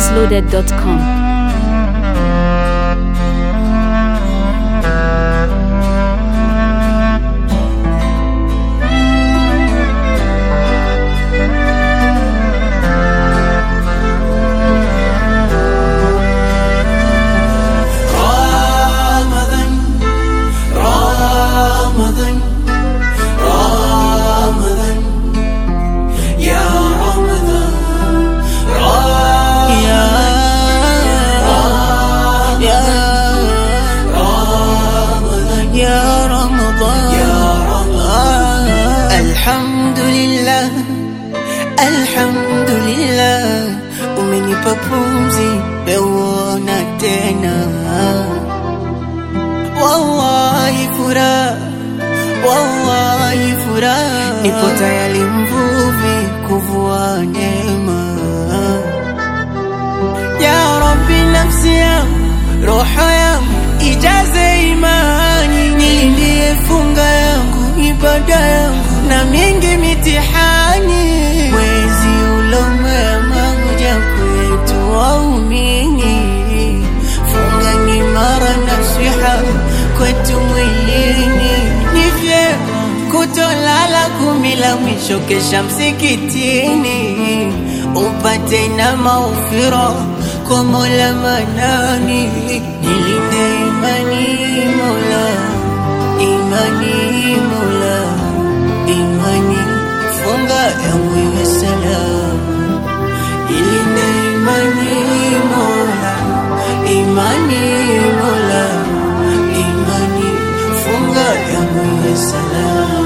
NigerVibesLoaded.com. Ramadan, Ramadan, Ramadan, ya Ramadan, ya ya Ramadan, ya Ramadan, ya Ramadan. Alhamdulillah, Alhamdulillah, umenipa pumzi peuona tena wallahi furaha, wallahi furaha, nipo tayari mvuvi kuvua neema. Ya Rabbi, nafsi yangu, roho yangu ijaze imani, nilindie funga yangu, ibada yangu na mingi mitihani, mwezi ulomwema kuja kwetu waumini funga ni mara nasiha kwetu mwilini, ni vyema kutolala kumi la mwisho kesha msikitini, upate na maufiro kwa Mola Manani, nilinde imani Mola, imani Mola, imani funga yangu iwe salama ilinde imani Mola, imani Mola, imani funga yangu iwe salama.